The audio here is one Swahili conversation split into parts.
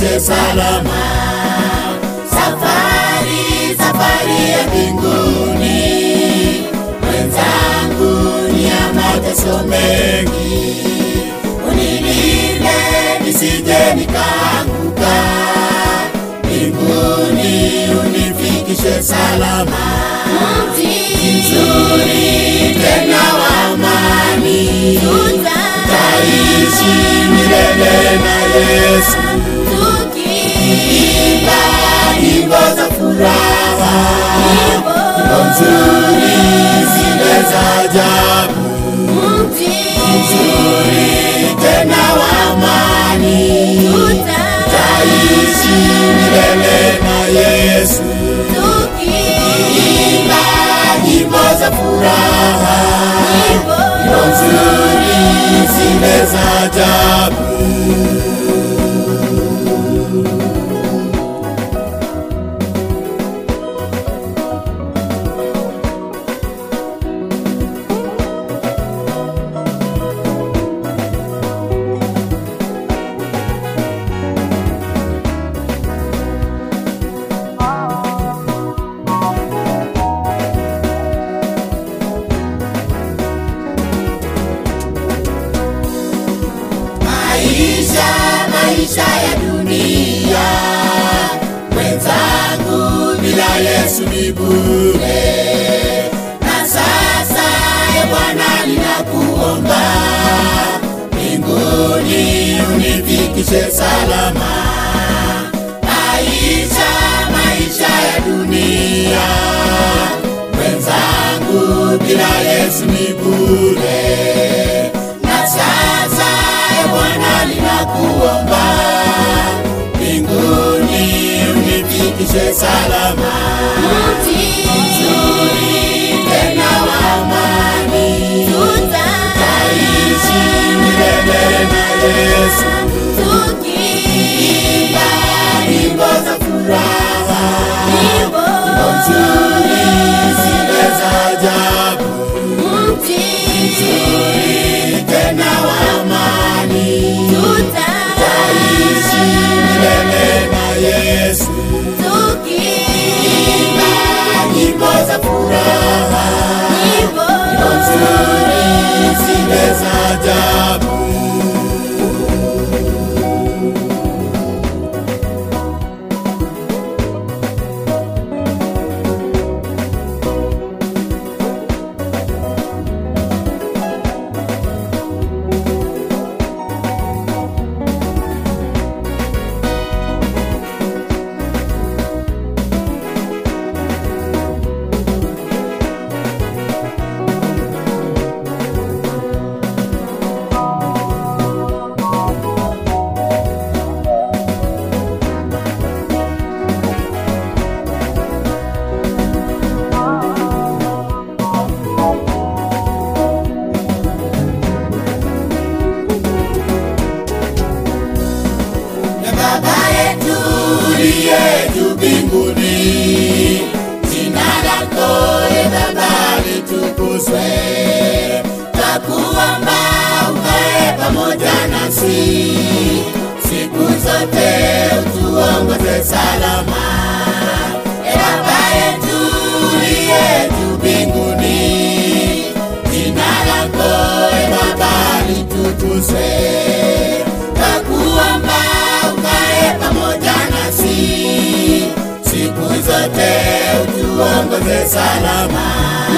unifikishe salama. Safari, safari ya mbinguni, mwenzangu ni ya mateso mengi, unilinde nisije nikaanguka, mbinguni unifikishe salama. Mzuri tena wa amani, taishi milele na Yesu. Imba nyimbo za furaha, nyimbo nzuri zile za ajabu, nzuri tena wa amani, taishi milele na Yesu. Imba nyimbo za furaha, nyimbo nzuri zile za ajabu. maisha maisha ya dunia mwenzangu bila yesu ni bure na sasa ye bwana ninakuomba mbinguni unifikishe salama maisha maisha ya dunia mwenzangu bila yesu ni bure na sasa e Bwana ninakuomba mbinguni unifikishe salama. Nzuri tena wa amani, taishi milele na Yesu. Imba nyimbo za furaha, nyimbo nzuri zile za ajabu, nzuri tena wa amani, taishi milele na Yesu. Imba nyimbo za furaha, nyimbo nzuri zile za ajabu. na Baba yetu uliye juu mbinguni, jina lako e Baba litukuzwe, twakuomba ukae pamoja nasi siku zote, utuongoze salama. E Baba yetu uliye juu mbinguni, jina lako e Baba litukuzwe, twakuomba ukae pamoja nasi siku zote, utuongoze salama.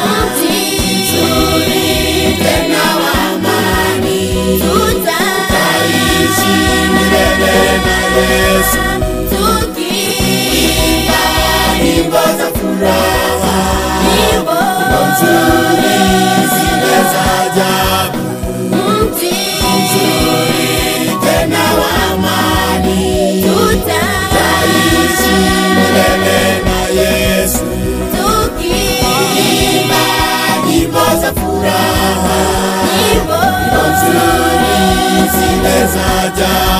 Nzuri tena wa amani, taishi milele na Yesu. Imba nyimbo za furaha, nyimbo nzuri zile za ajabu, nzuri tena wa amani, taishi milele na Yesu. Imba nyimbo za furaha, nyimbo nzuri zile za ajabu.